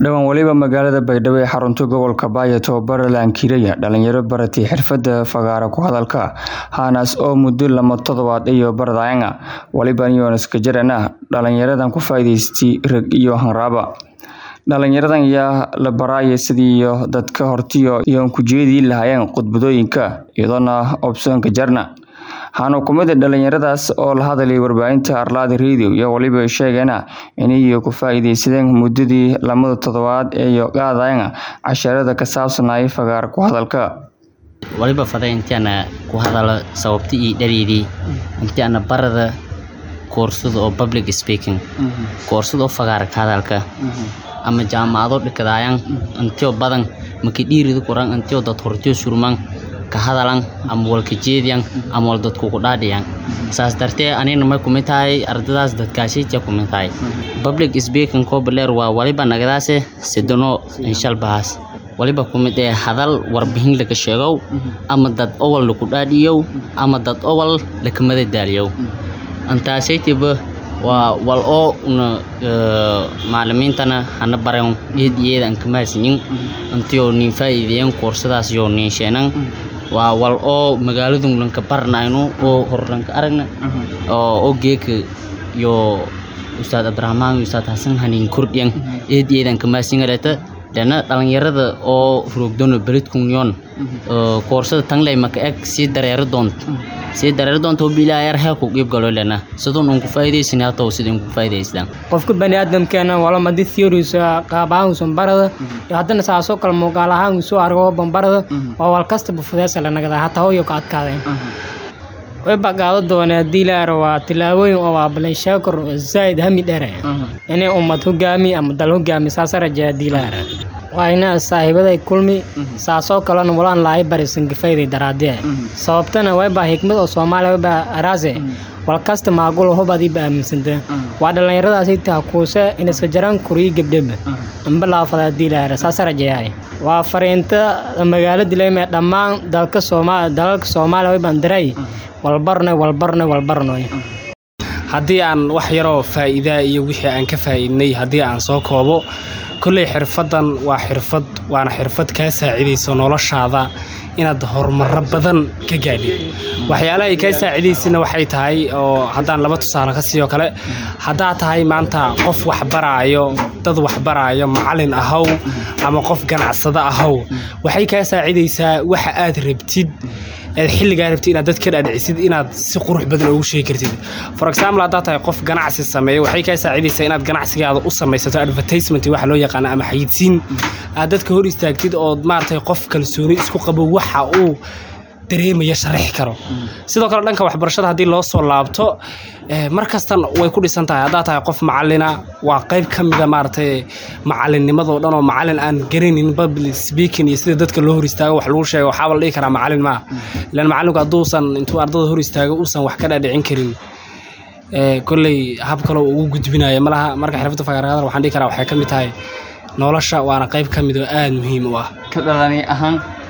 dhowaan weliba magaalada baydhabo ee xarunta gobolka baayo tababara laankiiraya dhalinyaro baratay xirfada fagaara ku hadalka haanaas oo muddo lama toddobaad iyo baradayanga waliba yonaska jarana dhalinyaradan ku faa'iidaystay rag iyo hanraaba dhalinyaradan ayaa la baraaya sidii dadka hortiyo iyoon ku jeedii lahaayeen khudbadooyinka iyadoona obsoonka jarna waxaana kumida dhalinyaradaas oo la hadlay warbaahinta arlaada radio iyo waliba sheegana inay ku faa'iidaysadeen muddadii lamada toddobaad ee qaadayana casharada ka saabsanaya fagaar ku hadalka waliba faday intaana ku hadalo sababta iyo dhareedii intaana barada koorsada oo public speaking koorsada oo fagaara ka hadalka ama jaamacado dhikadaayan intio badan maka dhiirida kuran intio dad hortio surman ka hadalan ama walka jeediyan ama wal dadku ku dhaadhiyan saas dartee anina may kumid tahay ardadaas dadkaashitia kumid tahay public speaking koobaleer waa waliba nagadaase sidano inshalbahaas waliba kumid ee hadal warbixin laga sheegow ama dad owal laku dhaadhiyow ama dad owal lakamada daaliyow antaasaytiba waa wal oo una macalimiintana hana baren eed iyeeda an kamahadsanyin intio nin faa'iideeyan koorsadaas yoo nin sheenan waa wal oo magaaladun lanka baranayno oo hor lanka aragna oo geeka iyo ustaad abdiraxmaan iyo ustaad xasan hanin kordhiyan eed iyeedan kamahadsangaleta dana dhalinyarada oo roogdono beledkunyon koorsada tangley maka eg sii dareero doont sii dareero doonta hobilaayar hee ku qiib galo lena sidun un ku faa'iidaysan hatow sidin ku faa'iidaystaan qofka bani aadamkeena wala madi theories qaab ahaan usan barada iyo haddana saasoo kale muuqaal ahaan usoo argo bambarada waa wal kastaba fudeesa la nagada hataa hoyo ka adkaadeen way baqaado doonee haddii laaro waa tilaabooyin oo waa balanshaakor zaa'id hami dheeraya inay ummad hogaami ama dal hogaami saasa rajeeya haddii laara waa ina saaxiibaday kulmi saasoo kalena walaan lahay barisan gafayday daraadee sababtana waybaa hikmad oo soomaaliya waybaa araase wal kasta maagulo hubadiiba aaminsanta waa dhallinyaradaasi taha kuuse inaska jaraan kuriyi gebdheba amba laafada haddii laara saasa rajeeyahay waa fariinta magaalo dileymee dhammaan dalka sooma dalalka soomaaliya waybaan diray walbarnoy walbarnoy walbarnoy haddii aan wax yaroo faa'iidaa iyo wixii aan ka faa'iidnay haddii aan soo koobo kolley xirfaddan waa xirfad waana xirfad kaa saacidayso noloshaada inaad horumaro badan ka gaadhid waxyaalaha ay kaa saacidaysana waxay tahay oo haddaan laba tusaale ka siiyo kale haddaad tahay maanta qof waxbaraayo dad waxbaraayo macalin ahow ama qof ganacsado ahow waxay kaa saacidaysaa waxa aad rabtid aad xilligaa rabtid inaad dad ka dhaadhicisid inaad si qurux badan ugu sheegi kartid for example haddaad tahay qof ganacsi sameeya waxay kaa saacidaysaa inaad ganacsigaada u samaysato advertisement waxa loo yaqaano ama xayidsiin aad dadka hor istaagtid oo maaragtay qof kalsooni isku qabo waxa uu dareemaya sharaxi karo sidoo kale dhanka waxbarashada haddii loo soo laabto mar kastan way ku dhisan tahay haddaad tahay qof macalina waa qayb ka mida maaragtay macalinnimadoo dhan oo macalin aan garaynin public speaking iyo sida dadka loo hor istaago wax lagu sheego waxaaba la dhihi karaa macalin maa ilaan macalinku hadduusan intuu ardada hor istaago uusan wax ka dhaadhicin karin kolley hab kaloo ugu gudbinaya malaha marka xirfadda fagaarada waxaan dhihi karaa waxay ka mid tahay nolosha waana qayb ka mid oo aada muhiim u ah ka dhalani ahaan